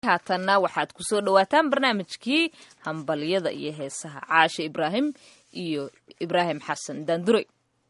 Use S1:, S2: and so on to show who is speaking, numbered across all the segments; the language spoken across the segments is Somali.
S1: haatanna waxaad ku soo dhowaataan barnaamijkii hambalyada iyo heesaha caashe ibraahim iyo ibraahim xasan daandure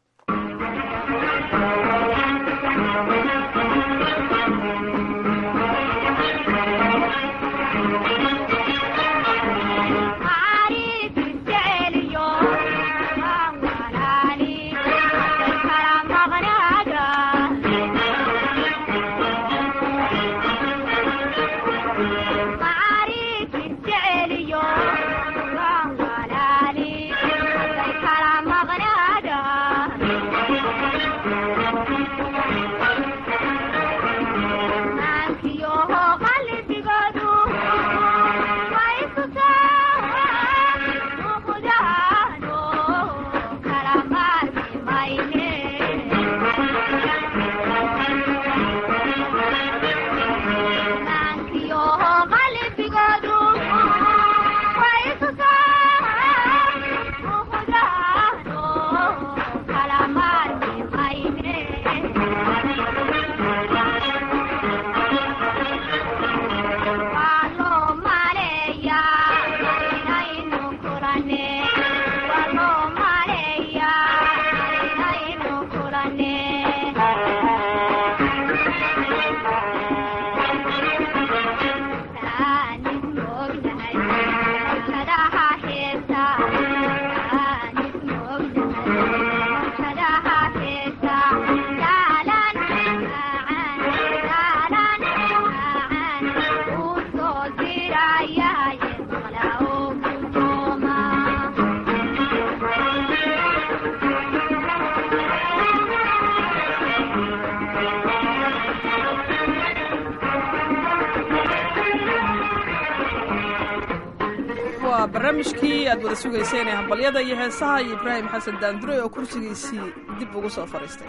S2: waa barnaamijkii aad wada sugayseen ee hambalyada iyo heesaha iyo ibraahim xasan daandure oo kursigiisii dib ugu soo fadhiistay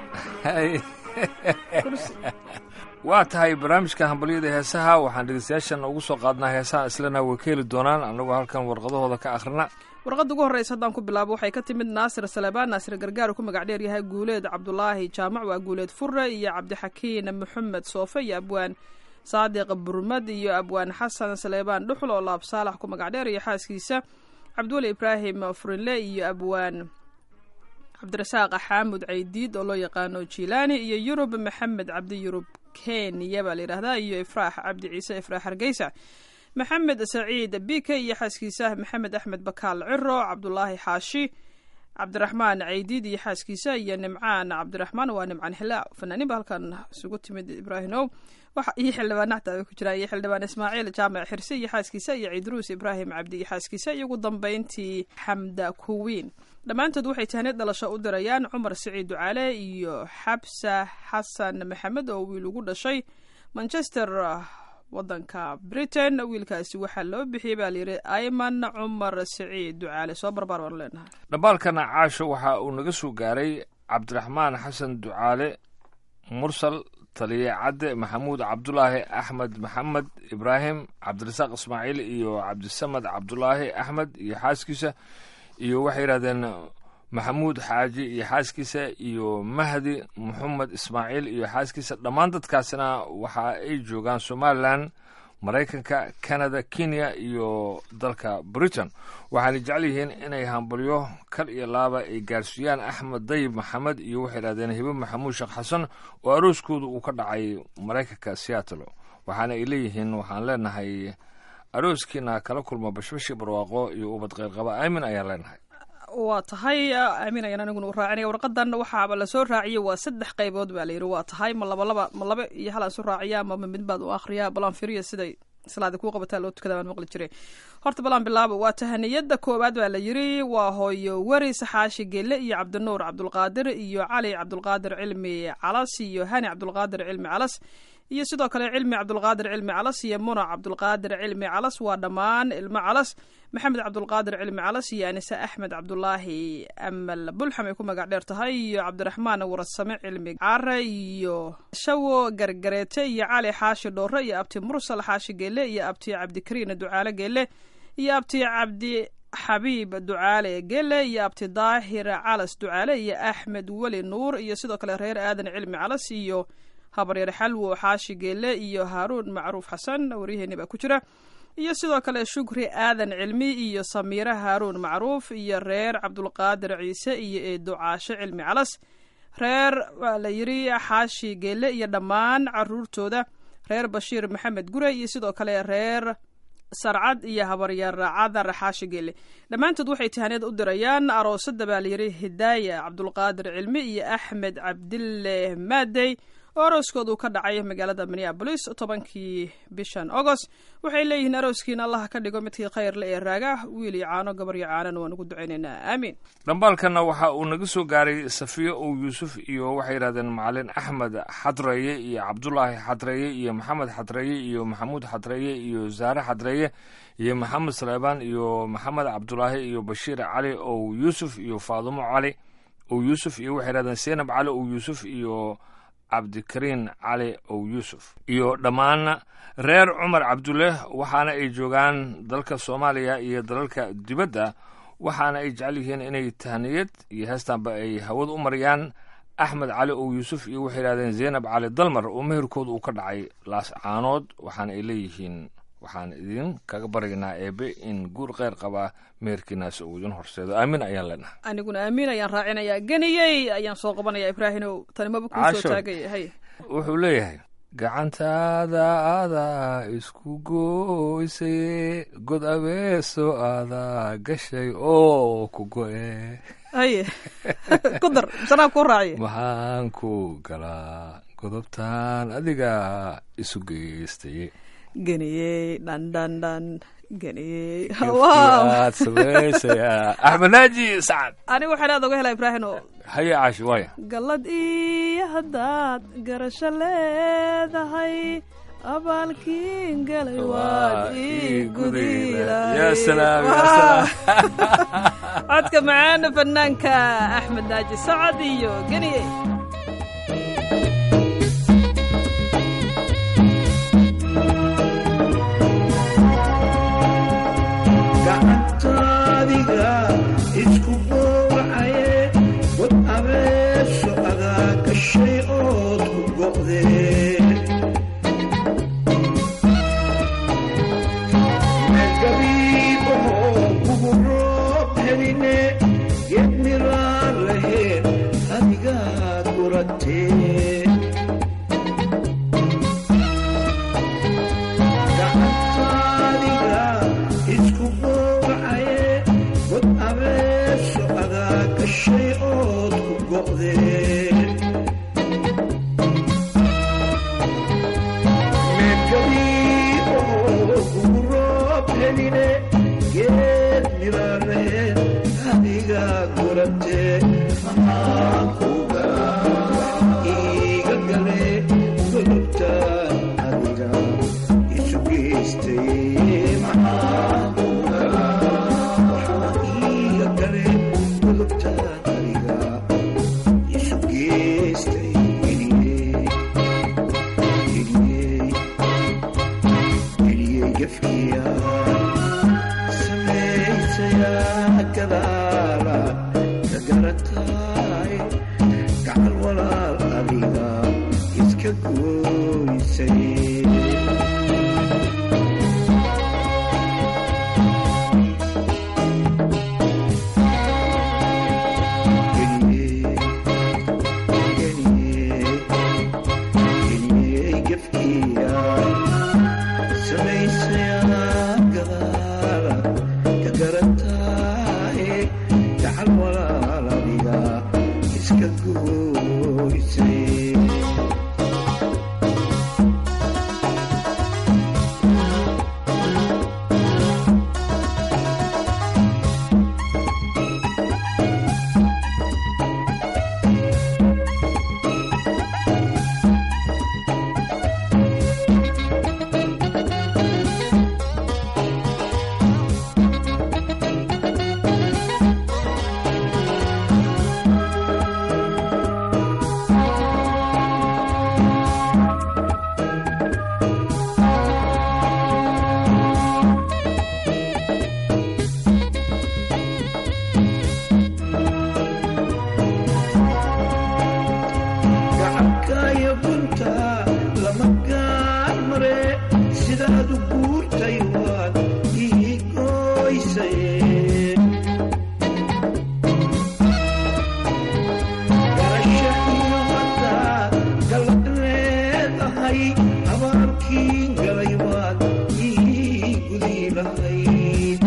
S3: waa tahay barnaamijka hambalyada heesaha waxaan dhegeystayaashan ugu soo qaadnaa heesaha islana way ka heli doonaan annagoo halkan warqadahooda ka akhrina
S2: warqadda ugu horreysa haddaan ku bilaabo waxay ka timid naasir salebaan naasir gargaar ku magac dheer yahay guuleed cabdulaahi jaamac waa guuleed fure iyo cabdixakiin maxamed soofe iyo abwaan saadiq burmad iyo abwaan xasan saleebaan dhuxul oo laab saalax ku magac dheer iyo xaaskiisa cabdiweli ibraahim furinle iyo abwaan cabdirasaaq xaamud caydiid oo loo yaqaano jilaani iyo yurub maxamed cabdi yurub kenya baa layidhahdaa iyo ifraax cabdi ciise ifraax hargeysa maxamed saciid bike iyo xaaskiisa maxamed axmed bakaal ciro cabdulaahi xaashi cabdiraxmaan caydiid iyo xaaskiisa iyo nimcaan cabdiraxmaan waa nimcaan xilaa fanaaniin ba halkan isugu timid ibraahimow iyo xildhibaan naxta ku jiraan iyo xildhibaan ismaaciil jaamac xirse iyo xaaskiisa iyo ciidruus ibraahim cabdi iyo xaaskiisa iyo ugu dambeyntii xamda kuwiin dhammaantood waxay tahnid dhalasho u dirayaan cumar siciid ducaale iyo xabsa xasan maxamed oo wiil ugu dhashay manchester wadanka britain wiilkaasi waxaa loo bixiyey baa layidhi ayman cumar siciid ducaale soo barbaar baanu leenahay
S3: dhambaalkana caasho waxa uu naga soo gaaray cabdiraxmaan xasan ducaale mursal taliye cadde maxamuud cabdulaahi axmed maxamed ibraahim cabdirasaaq ismaaciil iyo cabdisamad cabdulaahi axmed iyo xaaskiisa iyo waxay yidhahdeen maxamuud xaaji iyo xaaskiisa iyo mahdi maxamed ismaaciil iyo xaaskiisa dhammaan dadkaasina waxa ay joogaan somalilan maraykanka canada kenya iyo dalka britain waxaana jecel yihiin inay hambalyo kal iyo laaba ay gaarsiiyaan axmed dayib maxamed iyo waxay yidhahdeen hibe maxamuud sheekh xasan oo arooskooda uu ka dhacay maraykanka seattle waxaana ay leeyihiin waxaan leenahay arooskiina kala kulma bashbashi barwaaqo iyo ubad keyrqaba aamin ayaan leenahay
S2: waa tahay aamin ayaan aniguna u raacinaya warqadan waxaaba lasoo raaciyey waa saddex qaybood baa layidhi waa tahay ma laba laba ma laba iyo hal aan soo raaciya ama mid baad u akhriyaa balaan firiya siday salaada kuu qabataa loo tukada baan maqli jiray horta balaan bilaabo waa tahaniyada koowaad baa la yidhi waa hooyo weri saxaashi gelle iyo cabdinuur cabdulqaadir iyo cali cabdulqaadir cilmi calas iyo hani cabdulqaadir cilmi calas iyo sidoo kale cilmi cabdulqaadir cilmi calas iyo muna cabdulqaadir cilmi calas waa dhammaan ilmo calas maxamed cabdulqaadir cilmi calas iyo anise axmed cabdulaahi amal bulxam ay ku magac dheer tahay iyo cabdiraxmaan warasame cilmi care iyo shawo gargareete iyo cali xaashi dhoore iyo abti mursal xaashi geele iyo abti cabdikariin ducaale geele iyo abti cabdi xabiib ducaale gele iyo abti daahir calas ducaale iyo axmed weli nuur iyo sidoo kale reer aadan cilmi calas iyo habaryar xalwo xaashi geele iyo haaruun macruuf xasan waryaheeni baa ku jira iyo sidoo kale shukri aadan cilmi iyo samiire haaruun macruuf iyo reer cabdulqaadir ciise iyo eedo caashe cilmi calas reer waa la yidhi xaashi geele iyo dhammaan caruurtooda reer bashiir maxamed gure iyo sidoo kale reer sarcad iyo habaryar cadar xaashi geele dhammaantood waxay tahaneed u dirayaan aroosada baa layidhi hidaaya cabdulqaadir cilmi iyo axmed cabdille maadey oo arooskooda uu ka dhacay magaalada minneabolis tobankii bishan agost waxay leeyihiin arooskiina allah ka dhigo midkii khayrle ee raaga wiil iyo caano gabar iyo caanana waan ugu ducaynaynaa aamiin
S3: dhambaalkanna waxa uu naga soo gaaray safiyo ow yuusuf iyo waxay yidhahdeen macalin axmed xadreeye iyo cabdulaahi xadreeye iyo maxamed xadreeye iyo maxamuud xadreeye iyo zaare xadreeye iyo maxamed saleebaan iyo maxamed cabdulaahi iyo bashiir cali ow yuusuf iyo faadumo cali ow yuusuf iyo waxay yidhahdeen seenab cali ow yuusuf iyo cabdikariin cali ow yuusuf iyo dhammaan reer cumar cabdulle waxaana ay joogaan dalka soomaaliya iyo dalalka dibadda waxaana ay jecel yihiin inay tahniyad iyo heestaanba ay hawada u mariyaan axmed cali ow yuusuf iyo waxay yidhahdeen zaynab cali dalmar oo meherkooda uu ka dhacay laas caanood waxaana ay leeyihiin waxaan idin kaga baryaynaa eebe in guur kheyr qabaa meherkiinaas uu idin horseedo aamin ayaan leenahay
S2: aniguna aamiin ayaan raacinayaa geniyey ayaan soo qabanaya ibraahimow tanimaba kuu soo
S3: Casho.
S2: taagaya hay
S3: wuxuu leeyahay gacantaada adaa isku gooysaye god abeeso adaa gashay oo ku go-e
S2: haye ku dar sanaa kuu raaciya
S3: maxaan ku galaa godobtaan adiga isu geystaye
S2: geniyey dhan dhan dhan geniyey wow
S3: aad samaysaya axmed naaji sacad
S2: aniga waxaan aad oga helaa ibraahim oo
S3: haye caashi waaya
S2: gallad iyo haddaad garasho leedahay abaalkiin galay waad ii gudilahay
S3: ya salaam ya
S2: Wow.
S3: salaam
S2: codka macaana fanaanka axmed naaji sacad iyo geniye
S4: gacantaadiga isku gowracaye god abeeso adaa gashay ood ku go'dee meelgabiibahoo kugu roob heline geed miraan lahayn adigaa guratee gacantaadiga isku gowracaye god abeeso adaa gashay ood ku go'dee meelgabiibahoo kugu roob heline geed mirareen adigaa guratee maxaan ku galaa iiga gale gudubtaan adiga isu geystay maxaan ku galaa waxaa iiga gale gudubtaan adiga isu geystay geliyey geliyey geliyey gefkiya samaysayaa gadaala ka garataay gacal walaal adiga iska gooysay geliyey geliyey geliyey gefkiya samaysayaa gadaala ka garataay gacal walaal adiga iska gooysay lahayd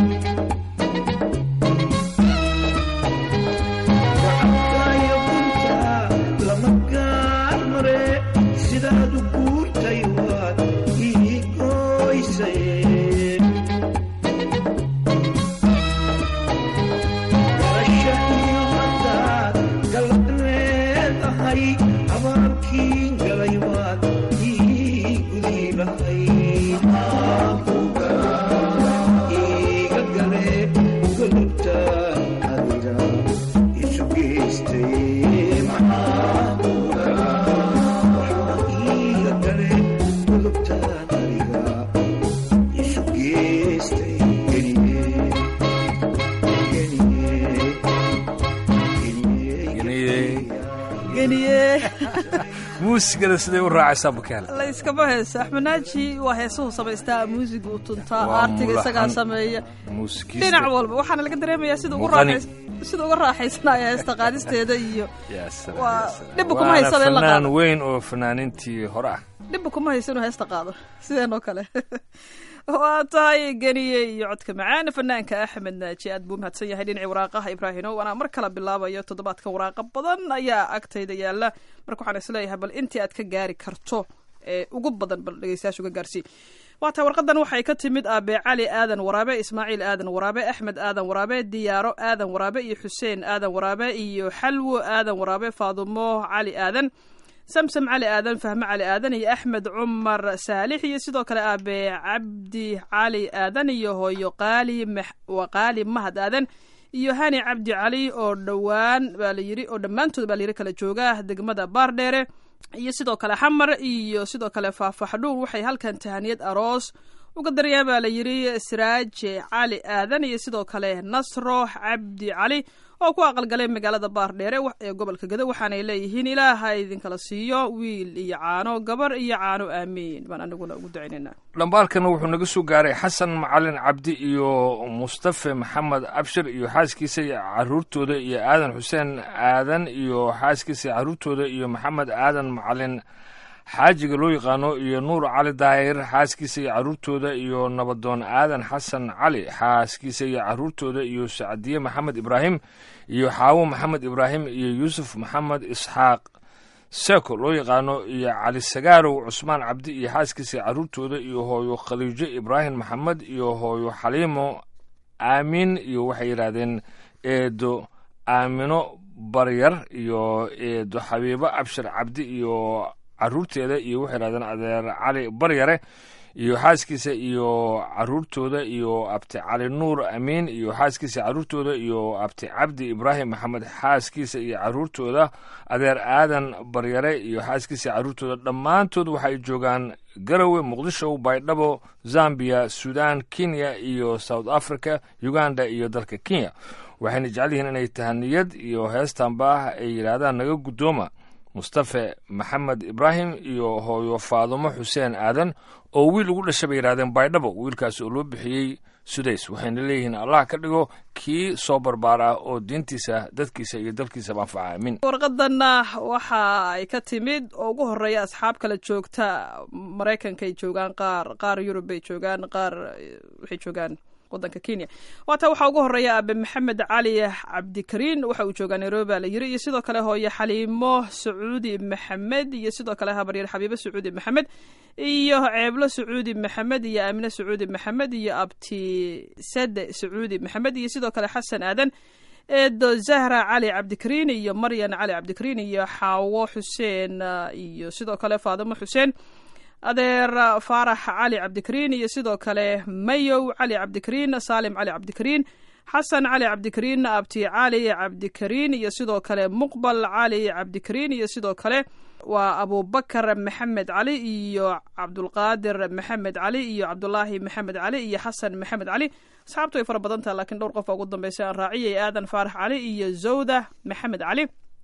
S4: gacantaayo gunta lama gaar mare sidaad u guurtay waad ii gooysay garasha iyo haddaad galad leedahay abaalkii galay waad ii gudi lahayd iga gale golobta adiga isu geystay waxaa iga gale golobta adiga isu geystay geliye
S2: geniye
S3: muusigada siday u raacaysaa bukaale
S2: la iskama heesa axmed naaji waa heesuhu samaystaa muusiga uu tuntaa
S3: Waa
S2: aartiga isagaa
S3: mulaxan.
S2: sameeya
S3: muusikiista
S2: dhinac walba waxaana laga dareemayaa sida ugu
S3: Muuqani.
S2: raaxays- sida uga raaxaysanaya heesta qaadisteeda iyo
S3: Ya salaam,
S2: Waa-
S3: ya salaam.
S2: dhibba kuma
S3: Waana
S2: haysaba in la
S3: fanaan
S2: qaado.
S3: weyn oo fanaanintii hore ah
S2: dhibba kuma haysa inuu heesta qaado sideenoo kale waa tahay geniye iyo codka macaan fanaanka axmed naaji aad buu mahadsan yahay dhinacii waraaqaha ibraahino waana mar kala bilaabayo toddobaadka waraaqa badan ayaa agtayda yaala marka waxaan isleeyahay bal intii aad ka gaari karto ee ugu badan bal dhegeystayaasha uga gaarsii waa tahay warqadan waxay ka timid aabe cali aadan waraabe ismaaciil aadan waraabe axmed aadan waraabe diyaaro aadan waraabe iyo xuseen aadan waraabe iyo xalwo aadan waraabe faadumo cali aadan samsam cali aadan fahme cali aadan iyo axmed cumar saalix iyo sidoo kale aabe cabdi cali aadan iyo hooyo qaali Max- waa qaali mahad aadan iyo hani cabdi cali oo dhowaan baa la yiri oo dhammaantood baa la yiri kala jooga degmada baardheere iyo sidoo kale xamar iyo sidoo kale faafaxdhuur waxay halkan tahaniyad aroos uga daryaan baa la yiri siraaje cali aadan iyo sidoo kale nasro cabdi cali oo ku aqalgalay magaalada baardheere wa- ee gobolka gado waxaanay leeyihiin ilaaha idinkala siiyo wiil iyo caano gabar iyo caano aamiin baan aniguna ugu ducaynaynaa
S3: dhambaalkana wuxuu naga soo gaaray xasan macalin cabdi iyo mustafe maxamed abshir iyo xaaskiisa iyo caruurtooda iyo aadan xuseen aadan iyo xaaskiisa iyo caruurtooda iyo maxamed aadan macalin xaajiga loo yaqaano iyo nuur cali daahir xaaskiisa iyo caruurtooda iyo nabadoon aadan xasan cali xaaskiisa iyo caruurtooda iyo sacdiye maxamed ibraahim iyo xaawo maxamed ibraahim iyo yuusuf maxamed isxaaq seko loo yaqaano iyo cali sagaarow cusmaan cabdi iyo xaaskiisa caruurtooda iyo hooyo khaliijo ibraahim maxamed iyo hooyo xaliimo aamin iyo waxay yidhaahdeen eedo aamino baryar iyo eedo xabiibo abshir cabdi iyo caruurteeda iyo waxay yidhahdeen adeer cali baryare iyo xaaskiisa iyo caruurtooda iyo abti cali nuur amiin iyo xaaskiisa caruurtooda iyo abti cabdi ibraahim maxamed xaaskiisa iyo caruurtooda adeer aadan baryare iyo xaaskiisa caruurtooda dhammaantood waxay joogaan garowe muqdisho baydhabo zambia sudan kenya iyo south africa uganda iyo dalka kenya waxayna jecel yihiin inay tahaniyad iyo heestanba ay yidhaahdaan naga guddooma mustafe maxamed ibraahim iyo hooyo faadumo xuseen aadan oo wiil ugu dhashay bay yidhahdeen baydhabo wiilkaas oo loo bixiyey sudays waxayna leeyihiin allah ka dhigo kii soo barbaar ah oo diintiisa dadkiisa iyo dalkiisaba anfaca aamin
S2: warqadanna waxa ay ka timid oo ugu horeeya asxaab kala joogta maraykankay joogaan qaar qaar yurub bay joogaan qaar eh, waxay joogaan wadanka kenya waata waxaa ugu horeeya aabe maxamed cali cabdikariin waxa uu joogaa nairobi baa la yiri iyo sidoo kale hooye xaliimo sacuudi maxamed iyo sidoo kale habaryar xabiibo sacuudi maxamed iyo ceeblo sacuudi maxamed iyo aamine sacuudi maxamed iyo abti sade sacuudi maxamed iyo sidoo kale xasan aadan eedo zahra cali cabdikariin iyo maryan cali cabdikariin iyo xaawo xuseen ah, iyo sidoo kale faadimo xuseen adeer ah, faarax cali cabdikariin iyo sidoo kale mayow cali cabdikariin saalim cali cabdikariin xasan cali cabdikariin abti cali cabdikariin iyo sidoo kale muqbal cali cabdikariin iyo sidoo kale waa abubakar maxamed cali iyo cabdulqaadir maxamed cali iyo cabdulaahi maxamed cali iyo xasan maxamed cali asxaabtu way fara badan taha laakiin dhowr qof ugu dambeysay aan raaciyay aadan faarax cali iyo zawda maxamed cali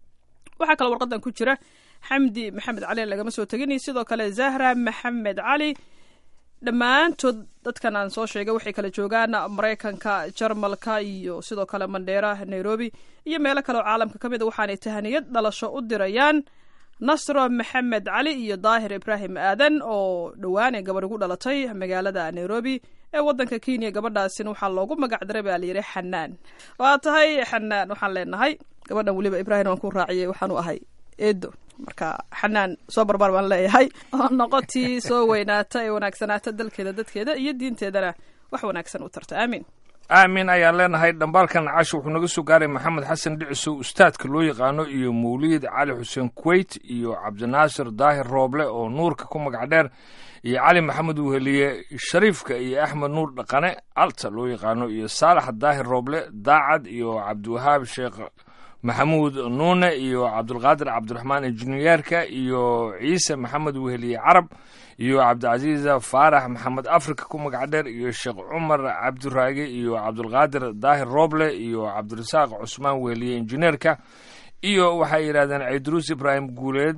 S2: waxaa kale warqadan ku jira xamdi maxamed cali lagama soo tegin iyo sidoo kale zahra maxamed cali dhammaantood dadkan aan soo sheegay waxay kala joogaan maraykanka jarmalka iyo sidoo kale mandheera nairobi iyo meelo kale oo caalamka ka mid a waxaanay tahaniyad dhalasho u dirayaan nasro maxamed cali iyo daahir ibraahim aadan oo dhowaan ee gabar ugu dhalatay magaalada nairobi ee waddanka kenya gabadhaasina waxaa loogu magac daray baa layidhi xanaan waa tahay xanaan waxaan leenahay gabadhan weliba ibraahim waan ku raaciyey waxaan u ahay eedo marka xanaan soo barbaar baan leeyahay oo noqotii soo weynaata ee wanaagsanaata dalkeeda dadkeeda iyo diinteedana wax wanaagsan u tarta aamin
S3: aamin ayaan leenahay dhambaalkan casho wuxuu naga soo gaaray maxamed xasan dhicisow ustaadka loo yaqaano iyo mawliid cali xuseen kuweyt iyo cabdinaasir daahir rooble oo nuurka ku magac dheer iyo cali maxamed weheliye shariifka iyo axmed nuur dhaqane alta loo yaqaano iyo saalax daahir rooble daacad iyo cabdiwahaab sheekh maxamuud nuune iyo cabdulqaadir cabdiraxmaan injineyeerka iyo ciise maxamed weheliye carab iyo cabdicasiisa faarax maxamed afrika ku magac dheer iyo sheekh cumar cabdiraage iyo cabdulqaadir daahir rooble iyo cabdirasaaq cusmaan weheliye injineerka iyo waxay yidhahdeen ciidruus ibraahim guuleed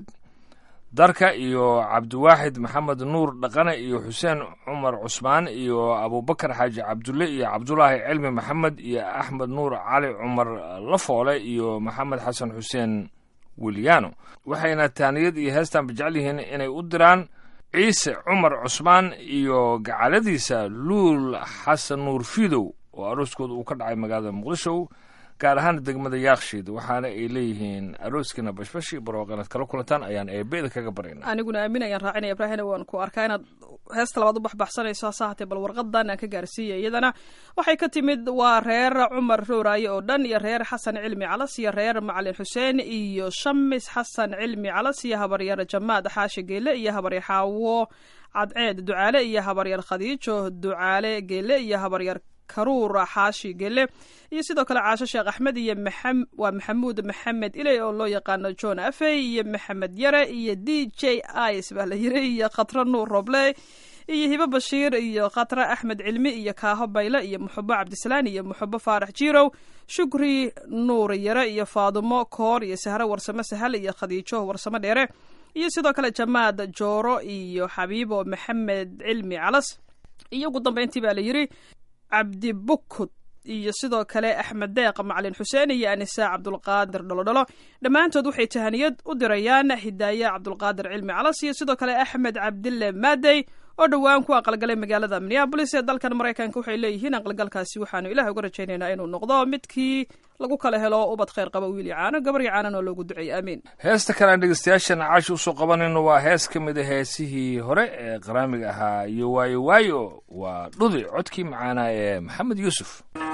S3: darka iyo cabdiwaaxid maxamed nuur dhaqane iyo xuseen cumar cusmaan iyo abubakar xaaji cabdulle iyo cabdulaahi cilmi maxamed iyo axmed nuur cali cumar lafoole iyo maxamed xasan xuseen wilyaano waxayna taaniyad iyo heestan jecel yihiin inay u diraan ciise cumar cusmaan iyo gacaladiisa luul xasan nuur fidow oo arooskooda uu ka dhacay magaalada muqdisho gaar ahaan degmada yaakshiid waxaana ay leeyihiin arooskiina bashbashi barooqanaad kala kulantaan ayaan eebeeda kaga barayna
S2: aniguna aamin ayaan raacinaya ibraahina waan ku arkaa inaad heesta labaad u baxbaxsanayso hase haatee bal warqadan aan ka gaarsiiya iyadana waxay ka timid waa reer cumar rooraaye oo dhan iyo reer xasan cilmi calas iyo reer macalin xuseen iyo shamis xasan cilmi calas iyo habaryar jamaad xaashi geele iyo habaryar xaawo cadceed ducaale iyo habaryar khadiijo ducaale geele iyo habaryar karuur xaashi gele iyo sidoo kale caasho sheekh axmed iyo waa maxamuud maxamed iley oo loo yaqaano john afey iyo maxamed yare iyo d j is baa la yiri iyo khatra nuur roble iyo hibo bashiir iyo khatra axmed cilmi iyo kaaho bayle iyo muxubo cabdisalaan iyo muxubo faarax jirow shukri nuur yare iyo faadumo koor iyo sahro warsamo sahal iyo khadiijo warsamo dheere iyo sidoo kale jamaad jooro iyo xabiibo maxamed cilmi calas iyo ugu dambeyntii baa la yiri cabdi bukud iyo sidoo kale axmed deeq macalin xuseen iyo anisa cabdulqaadir dholodholo dhammaantood waxay tahaniyad u dirayaan hidaaye cabdulqaadir cilmi calas iyo sidoo kale axmed cabdille maadey oo dhowaan ku aqalgalay magaalada minneabolis ee dalkan maraykanka waxay leeyihiin aqalgalkaasi waxaanu ilaah uga rajaynaynaa inuu noqdo midkii lagu kala helo ubad khayr qaba wiil iyo caano gabar iyo caanan oo loogu duceeyey aamiin
S3: heesta kale aan dhegeystayaashan caashi usoo qabanayno waa hees ka mid a heesihii hore ee qaraamiga ahaa iyo waayo waayo waa dhudi codkii macaanaa ee maxamed yuusuf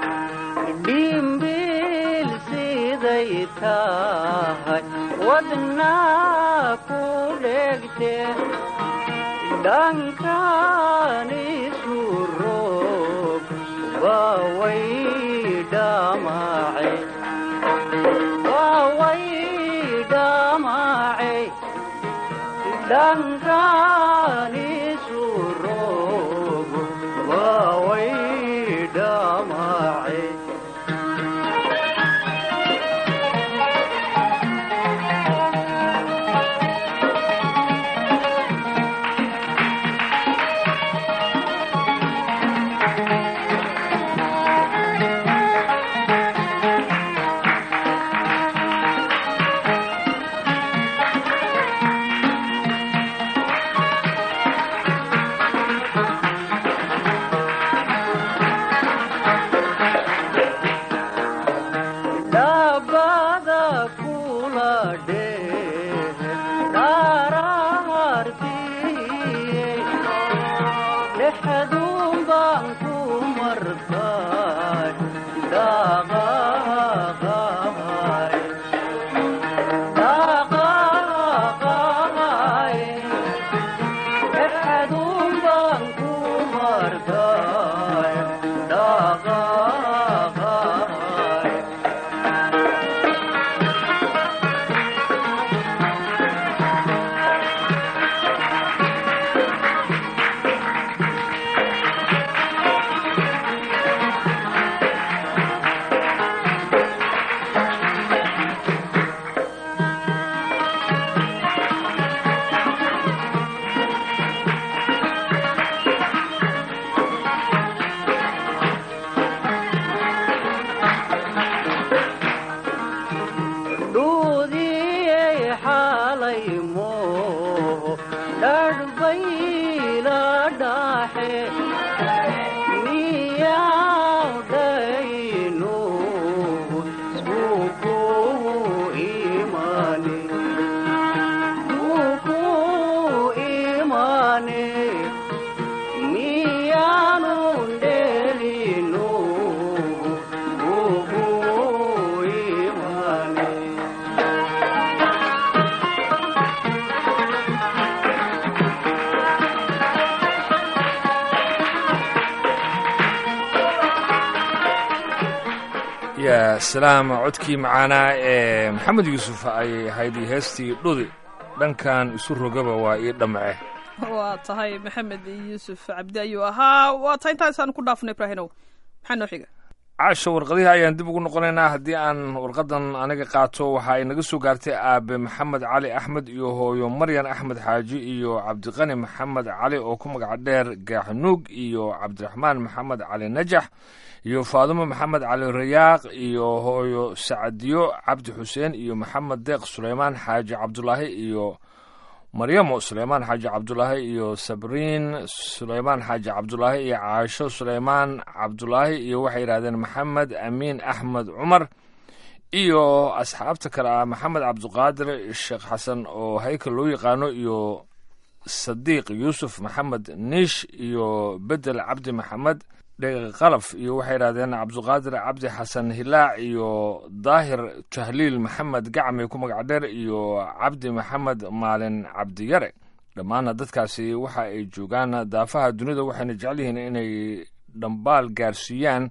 S5: dhimbil siday tahay wadnaa ku dhegte dhankanisu roog waaway dhamace waaway dhamace dhankanisu roog waaway dhamace dabada kula dheh daraartiye dhexdun baan ku martay dhaqaqaqay dhaqaqaqay dhexdun baan ku martay dhaqaqaqay
S3: yaa salaam codkii macaanaa ee maxamed yuusuf ayay ahayd iyo heestii dhudi dhankan isu rogaba waa ii dhamce
S2: waa tahay maxamed yuusuf cabdi ayuu ahaa waa tahay intaasaan ku dhaafno ibraahinow maxaa noo xiga
S3: caasha warqadihii ayaan dib ugu noqonaynaa haddii aan warqadan aniga qaato waxa ay naga soo gaartay aabe maxamed cali axmed iyo hooyo maryan axmed xaaji iyo cabdiqani maxamed cali oo ku magac dheer gaaxnuug iyo cabdiraxmaan maxamed cali najax iyo faadumo maxamed cali rayaaq iyo hooyo sacadiyo cabdi xuseen iyo maxamed deeq suleymaan xaaji cabdulaahi iyo maryamo suleymaan xaaji cabdulaahi iyo sabriin suleymaan xaaji cabdulaahi iyo caasho suleymaan cabdulaahi iyo waxay yidhahdeen maxamed amiin axmed cumar iyo asxaabta kale ah maxamed cabdiqaadir sheekh xasan oo haykal loo yaqaano iyo sadiiq yuusuf maxamed niish iyo bedel cabdi maxamed qalaf iyo waxay yidhahdeen cabdiqaadir cabdi xasan hilaac iyo daahir tahliil maxamed gacmi ku magac dheer iyo cabdi maxamed maalin cabdiyare dhammaana dadkaasi waxa ay joogaan daafaha dunida waxayna jecel yihiin inay dhambaal gaarsiiyaan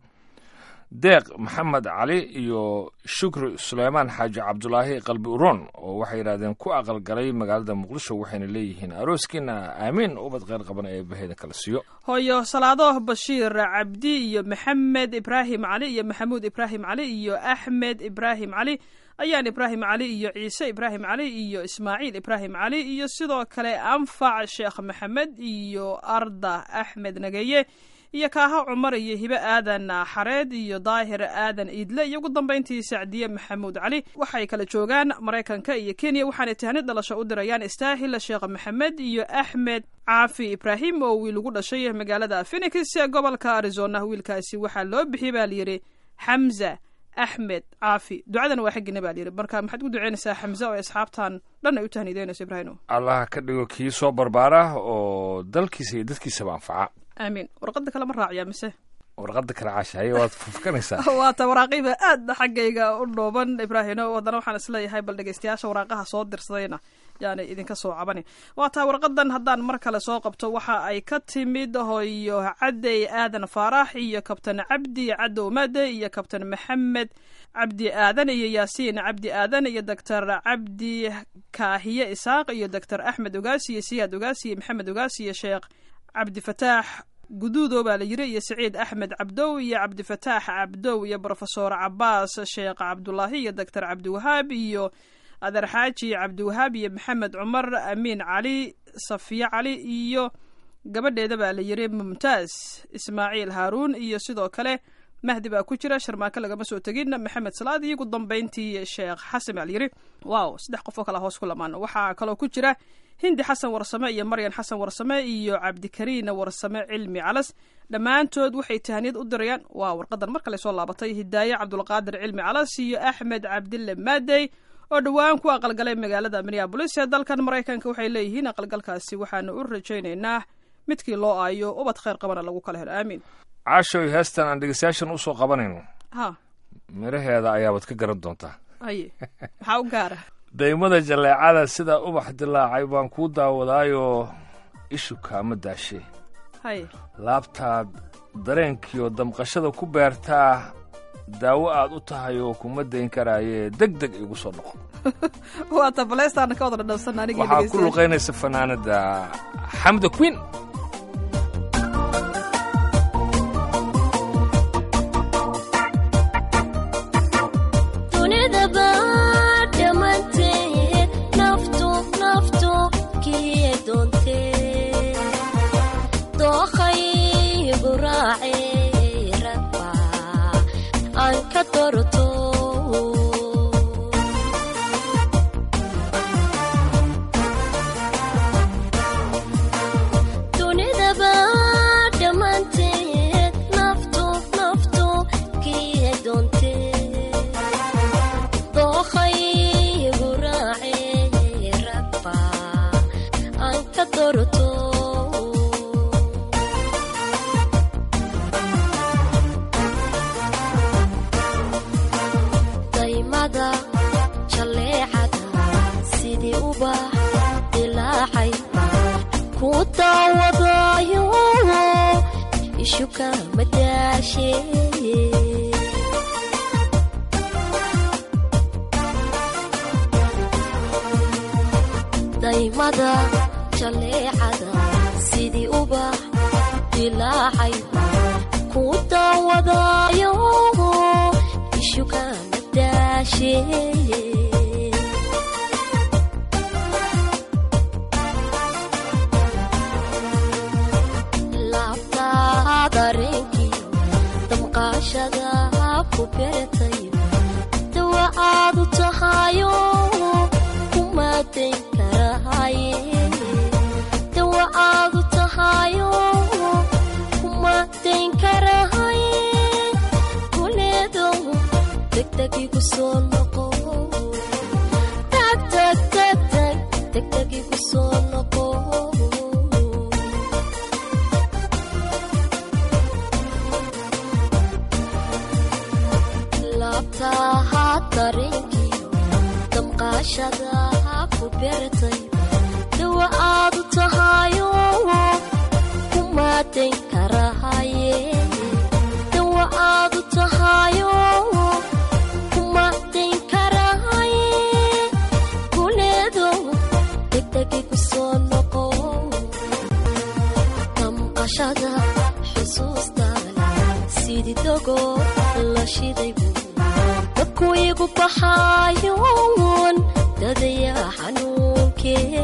S3: deeq maxamed cali iyo shukri suleymaan xaaji cabdulaahi qalbi uroon oo waxay yidhahdeen ku aqalgalay magaalada muqdisho waxayna leeyihiin arooskiina aamiin ubad kheyr qaban ee baheyda kala siiyo
S2: hooyo salaado bashiir cabdi iyo maxamed ibraahim cali iyo maxamuud ibraahim cali iyo axmed ibraahim cali ayaan ibraahim cali iyo ciise ibraahim cali iyo ismaaciil ibraahim cali iyo sidoo kale anfac sheekh maxamed iyo arda axmed nageye iyo kaaha cumar iyo hibe aadan xareed iyo daahir aadan iidle iyo ugu dambayntii sacdiye maxamuud cali waxay kala joogaan maraykanka iyo kenya waxaanay tahnid dhalasho u dirayaan istaahil sheekh maxamed iyo axmed caafi ibraahim oo wiil ugu dhashay magaalada phenix ee gobolka arizona wiilkaasi waxaa loo bixiyey baa layidhi xamza axmed caafi ducadan waa xaggina baa layidhi marka maxaad ugu duceynaysaa xamza oo asxaabtan dhan ay u tahniideynayso ibraahimo
S3: allah ka dhigo kii soo barbaara oo dalkiisa iyo dadkiisaba anfaca
S2: aamiin warqada kale ma raaciyaa mise
S3: warqada kale caashahaye waad fufkanaysaa
S2: waata waraaqiba aada xaggayga u dhooban ibraahino haddana waxaan isleeyahay bal dhegeystayaasha waraaqaha soo dirsadayna yaani idinka soo cabani waa taa warqadan haddaan mar kale soo qabto waxa ay ka timid hooyo cadey aadan faarax iyo kabtan cabdi cadow made iyo kabtan maxamed cabdi aadan iyo yaasiin cabdi aadan iyo doctor cabdi kaahiye isaaq iyo doctor axmed ogaasi iyo siyaad ogaasi iyo maxamed ogaasi iyo sheekh cabdifataax guduudo baa la yiri iyo saciid axmed cabdow iyo cabdifataax cabdow iyo brofesor cabaas sheekh cabdulaahi iyo doctor cabdiwahaab iyo adeer xaaji cabdiwahaab iyo maxamed cumar amiin cali safiye cali iyo gabadheeda baa la yiri mumtaaz ismaaciil haaruun iyo sidoo kale mahdi baa ku jira sharmaake lagama soo tegin maxamed salaad iyo ugu dambayntii sheekh xasan baa la yiri waaw saddex qof oo kale hoos ku lamaan waxaa kaloo ku jira hindi xasan warsame iyo maryan xasan warsame iyo cabdikariin warsame cilmi calas dhammaantood waxay tahniyad u dirayaan waa warqadan mar kale soo laabatay hidaaye cabdulqaadir cilmi calas iyo axmed cabdille maadey oo dhowaan ku aqalgalay magaalada minneabolis ee dalkan maraykanka waxay leeyihiin aqalgalkaasi waxaanu u rajaynaynaa midkii loo aayo ubad kheyr qabana lagu kala helo aamiin
S3: caashoy heestan aan dhegeystayaashan usoo qabanayno
S2: ha
S3: midhaheeda ayaabaad ka garan doontaa
S2: haye maxaa u gaara
S3: daymada jaleecada sida ubax dilaacay baan kuu daawadaayoo ishu kaama daashe
S2: haye
S3: laabtaad dareenkiiyo damqashada ku beertaa daawo aad u tahay oo kuma dayn karaaye deg deg igu soo noqo
S2: waata baleystaana ka wada dhadhansan anigii
S3: waxaa ku luqaynaysa fanaanada xamda queen
S6: daymada jaleecada sidii ubax dilaacay ku daawadayo ishugana daashe laabtaa dareenkiyo damqaashada ku beertay dawa aadu tahayo kumaadayn karahaye dawa aadu tahayo kumaadayn karahaye kuleedow degdegigu soo noqo tagtagtagtag degdegigu soo noqo laabtaha dareenkiyo damqaashada ku beertay dawa aadu tahayo kumaadayn karahaye dawa aadu tahayo kumaadayn karahaye kuleedow degdegigu soo noqo damqashada xusuustaada sidii dogo la shidaybu dadku igu baxaayoon dadaya xanuunkee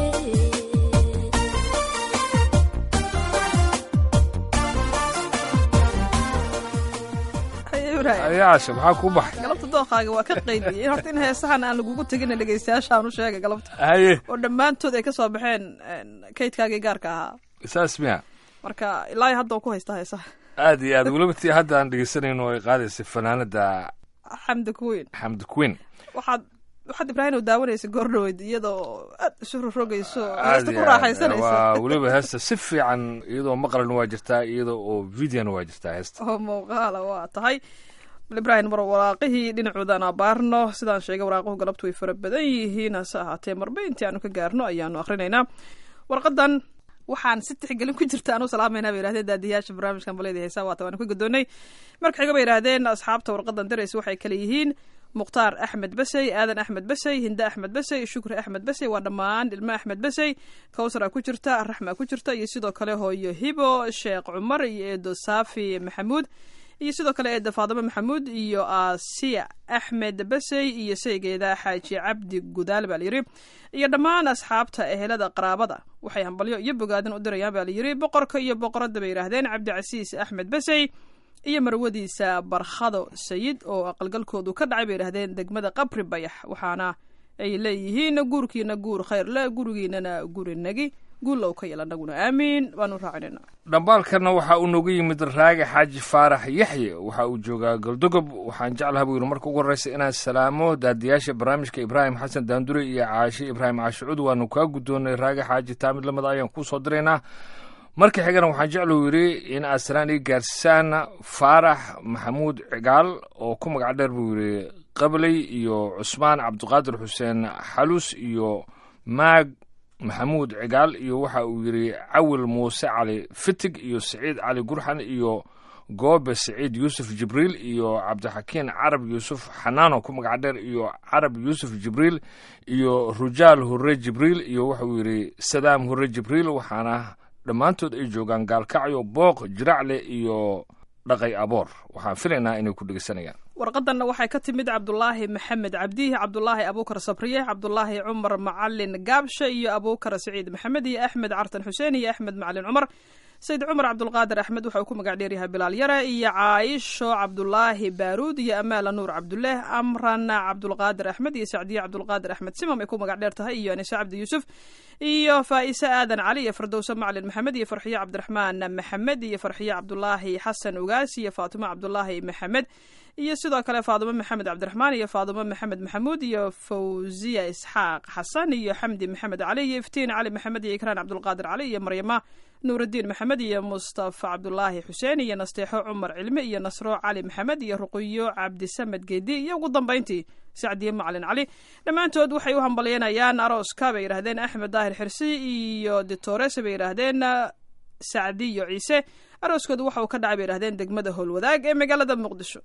S2: Haye Ibraahim.
S3: ayaasha maxaa kuu baxay
S2: galabta dooqaaga waa ka qaydiyey in horta in heesahan aan lagugu tegin dhegeystayaashaan u sheegay galabta
S3: haye
S2: oo dhammaantood ay ka soo baxeen een, kaydkaagii gaarka ahaa
S3: saas miya
S2: marka ilaa iyo hadda waan ku haystaa heesaha
S3: aad iyo aad weliba tii hadda aan dhegeysanayno ay qaadaysay fanaanada
S2: xamdi kuweyn
S3: xamdi queen
S2: waxaad waxaad ibraahim daawanaysa goordhaweyd iyadoo aad isu rogrogayso
S3: aad
S2: heesta ku
S3: iyo aad
S2: raaxaysanaysa
S3: waa weliba heesta si fiican iyadoo maqalna waa jirtaa iyadoo oo videona waa jirtaa heesta
S2: oo muuqaala waa tahay bal ibraahim mar waraaqihii dhinacoodan abaarno sidaan sheegay waraaquhu galabtu way fara badan yihiin hase ahaatee marba intii aanu ka gaarno ayaanu akhrinaynaa warqadan waxaan si tixgelin ku jirta aanu salaamayna bay yidhahdeen daadiyaasha barnaamijkan balayda heesaa waata waanu ka gudoonnay marka xiga bay yidhahdeen asxaabta warqadan darays waxay kale yihiin mukhtaar axmed basey aadan axmed basey hinde axmed basey shukri axmed basey waa dhammaan ilmo axmed basey kawsara ku jirta raxma ku jirta iyo sidoo kale hooyo hibo sheekh cumar iyo eedo saafi maxamuud iyo sidoo kale eeda faadimo maxamuud iyo asiya axmed basey iyo saygeeda xaaji cabdi gudaal baa layidhi iyo dhammaan asxaabta ehelada qaraabada waxay hambalyo iyo bogaadin u dirayaan baa layidhi boqorka iyo boqoradda bay yidhaahdeen cabdicasiis axmed basey iyo marwadiisa barkhado sayid oo aqalgalkoodu ka dhacay bay yidhahdeen degmada qabri bayax waxaana ay leeyihiin guurkiina guur khayr le gurigiinana guri nagi guulow ka yel annaguna aamiin waanu raacinayna
S3: dhambaalkana waxa uu noogu yimid raagi xaaji faarax yaxye waxa uu joogaa galdogob waxaan jeclaha buu yidhi marka ugu horreysa inaan salaamo daadiyaasha barnaamijka ibraahim xasan daandure iyo caashe ibraahim caashicuud waanu kaa guddoonnay raagi xaaji taamid lamida ayaan kuu soo diraynaa marka xigana waxaan jeclu yidhi in aad salaan ii gaarsaan faarax maxamuud cigaal oo ku magac dheer buu yidhi qabley iyo cusmaan cabdiqaadir xuseen xalus iyo maag maxamuud cigaal iyo waxa uu yidhi cawil muuse cali fitig iyo siciid cali gurxan iyo goobe siciid yuusuf jibriil iyo cabdixakiin carab yuusuf xanaano ku magac dheer iyo carab yuusuf jibriil iyo rujaal hurre jibriil iyo wuxuu yidhi sadaam hurre jibriil waxaana dhammaantood ay joogaan gaalkacyo booq jiracle iyo dhaqay aboor waxaan filaynaa inay ku dhegeysanayaan
S2: warqadanna waxay ka timid cabdulaahi maxamed cabdihi cabdulaahi abuukar sabriye cabdulaahi cumar macalin gaabshe iyo abuukar siciid maxamed iyo axmed cartan xuseen iyo axmed macalin cumar sayid cumar cabdulqaadir axmed waxa uu ku magac dheeryahay bilaal yare iyo caaisho cabdulaahi baaruud iyo amaala nuur cabduleeh amran cabdulqaadir axmed iyo sacdiye cabdulqaadir axmed simam ay ku magac dheer tahay iyo anise cabdi yuusuf iyo faa'ise aadan cali iyo fardowse macalin maxamed iyo farxiye cabdiraxmaan maxamed iyo farxiye cabdulaahi xasan ugaas iyo faatimo cabdulaahi maxamed iyo sidoo kale faadimo maxamed cabdiraxmaan iyo faadimo maxamed maxamuud iyo fawziya isxaaq xasan iyo xamdi maxamed cali iyo iftiin cali maxamed iyo ikraan cabdulqaadir cali iyo maryama nuurudiin maxamed iyo mustafa cabdulaahi xuseen iyo nasteexo cumar cilmi iyo nasro cali maxamed iyo ruqiyo cabdisamed geedi iyo ugu dambayntii sacdiye macalin cali dhammaantood waxay u hambalyanayaan arooska bay yidhahdeen axmed daahir xirsi iyo ditores bay yidhaahdeen sacdiyo ciise arooskoodu waxa uu ka dhacay bay yidhahdeen degmada howlwadaag ee magaalada muqdisho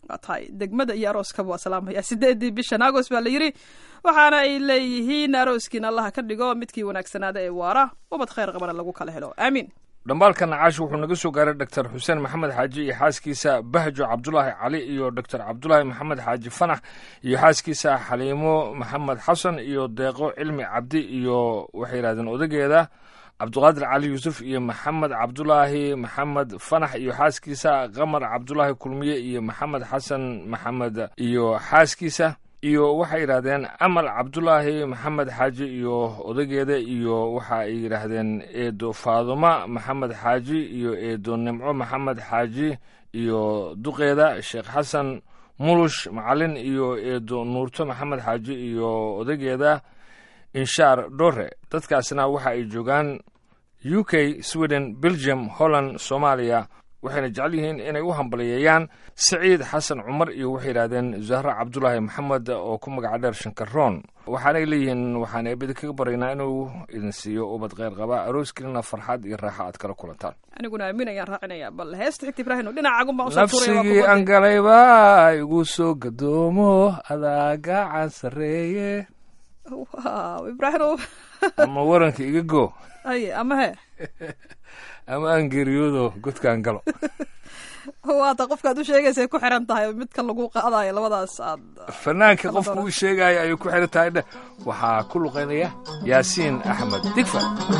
S2: waa tahay degmada iyo arooskaba waa salaamaya sideedii bishan agos baa la yidhi waxaana ay leeyihiin arooskiina allaha ka dhigo midkii wanaagsanaada ee waara ubad khayr qabana lagu kala helo aamiin
S3: dhambaalka nacaash wuxuu naga soo gaaray doctor xuseen maxamed xaaji iyo xaaskiisa bahjo cabdulaahi cali iyo doctor cabdulaahi maxamed xaaji fanax iyo xaaskiisa xaliimo maxamed xasan iyo deeqo cilmi cabdi iyo waxay yidhahdeen odageeda cabduqaadir cali yuusuf iyo maxamed cabdulaahi maxamed fanax iyo xaaskiisa qamar cabdulaahi kulmiye iyo maxamed xasan maxamed iyo xaaskiisa iyo waxay yidhahdeen amal cabdulaahi maxamed xaaji iyo odageeda iyo waxa ay yidhaahdeen eedo faaduma maxamed xaaji iyo eedo nimco maxamed xaaji iyo duqeeda sheekh xasan mulush macalin iyo eedo nuurto maxamed xaaji iyo odageeda inshaar dhore dadkaasna waxa ay joogaan u k sweden belgium holland soomaaliya waxayna jecel yihiin inay u hambaliyeeyaan saciid xasan cumar iyo waxay yidhahdeen zahra cabdulaahi maxamed oo ku magaca dheer shankaroon waxaanay leeyihiin waxaan eebada kaga baraynaa inuu idin siiyo ubad kheyr qaba arooskiinana farxad iyo raaxa aad kala kulantaan
S2: aniguna aamin ayaan raacinaya bal heesta xigta ibraahim dhinacagun baan usoo tuuraya waa
S3: nafsigii
S2: ku
S3: aan
S2: baday.
S3: galayba igu soo gadoomo adaa gacan sarreeye
S2: waaw ibraahim
S3: ama waranka iga go
S2: ay ama he
S3: ama aan geeriyoodo godkaan galo
S2: waata qofkaad u sheegaysa ku xiran tahay midka lagu qaadayo labadaas aad
S3: fanaanka qofku uu sheegaya ayay ku xiran tahay dheh waxaa ku luqaynaya yaasiin axmed digfa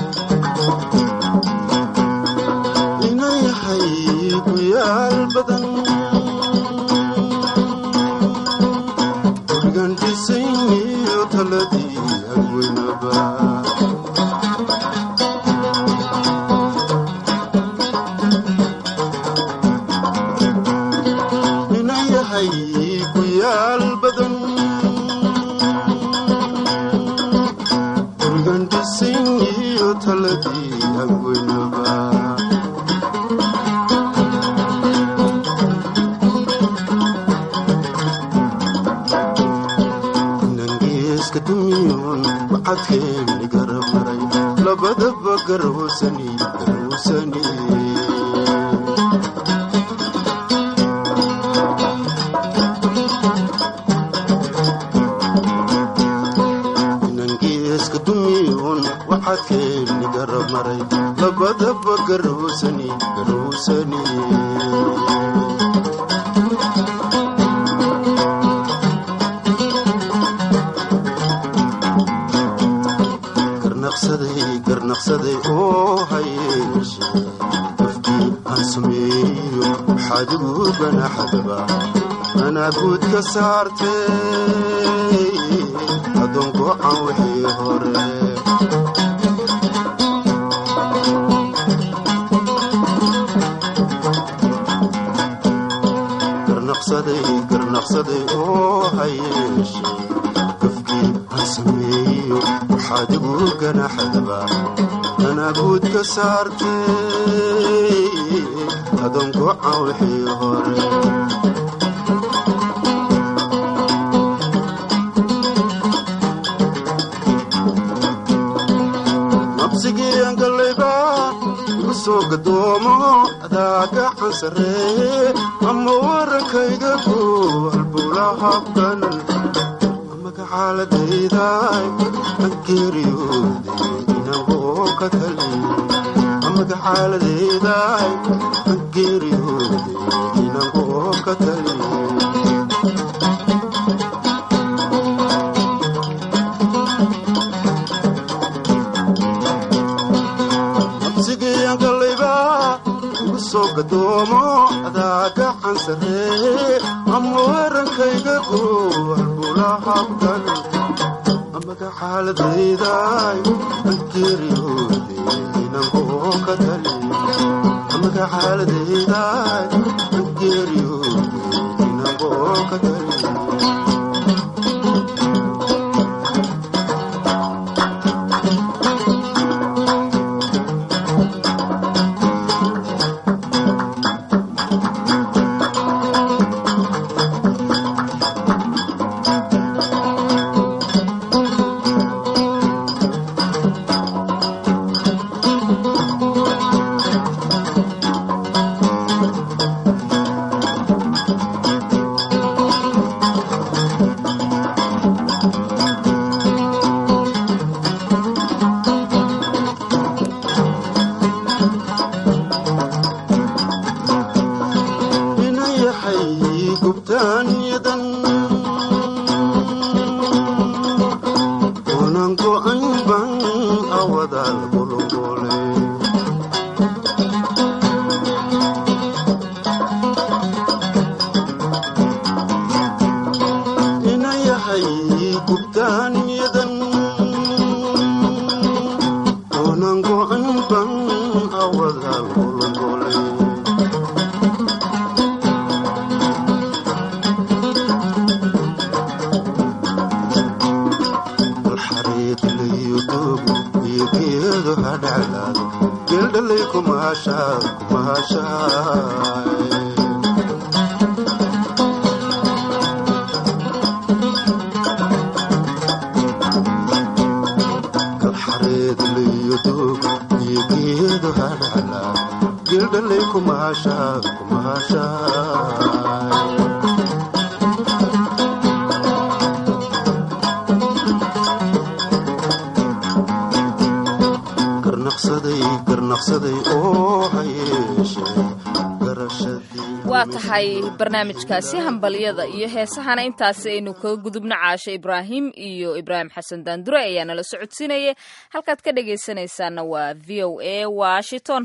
S7: inayahay ku yaal badan gurigan dhisayniyo taladii hagweynaba inayahay ku yaal badan gurigan dhisayniyo taladii hagweynaba nangeeska dumiyoon wacadkeeni garamaray labadaba garwsani garwsani nangeeska dumiyoon wacadkeeni garamaray labadaba garwsani garwsani garnaqsaday garnaqsaday oo hayeeshe qofkii aan sameeyo waxaad igu ganaxdaba anaa guud ka saartay adoon go'an wixii hore garnaqsaday garnaqsaday oo hayeeshe qofkii aan sameeyo waxaad igu ganaxdaba anaa guud ka saartay adoon go'an wixii hore nabsigii aan gallayba igu soo gadoomo adaa gacan sarreeye ama warankayga ku halbula habkan magacaaladayday aan geeriyooday inagoo ka talin magacaaladayday aan geeriyooday inagoo ka talin nabsigiyaan gallayba igu soo gadoomo adaa gacan sarreeye ama warankayga ku halbula habkan magacaaladayday aan geeriyooday inagoo ka talin magacaaladayday aan geeriyooday inagoo ka talin yahay gubtaanyadan unan go'an ban awadaal golongole ina yahay gubtaanyadan unan go'an ban awadaal golongole xariiq layo doogo iyo geedo hadhaclaado geeldhalay kumaashaa kumaashaay kalxareed layo doogo iyo geedo hadhaclaado geeldhalay kumaashaa kumaashaay garnaqsaday garnaqsaday oo ha yeeshee garashadii
S1: waa tahay barnaamijkaasi hambalyada iyo heesahana intaasi aynu kaga gudubno caasho ibraahim iyo ibraahim xasan daandure ayaa nala socodsiinaya halkaad ka dhagaysanaysaana waa v o a washington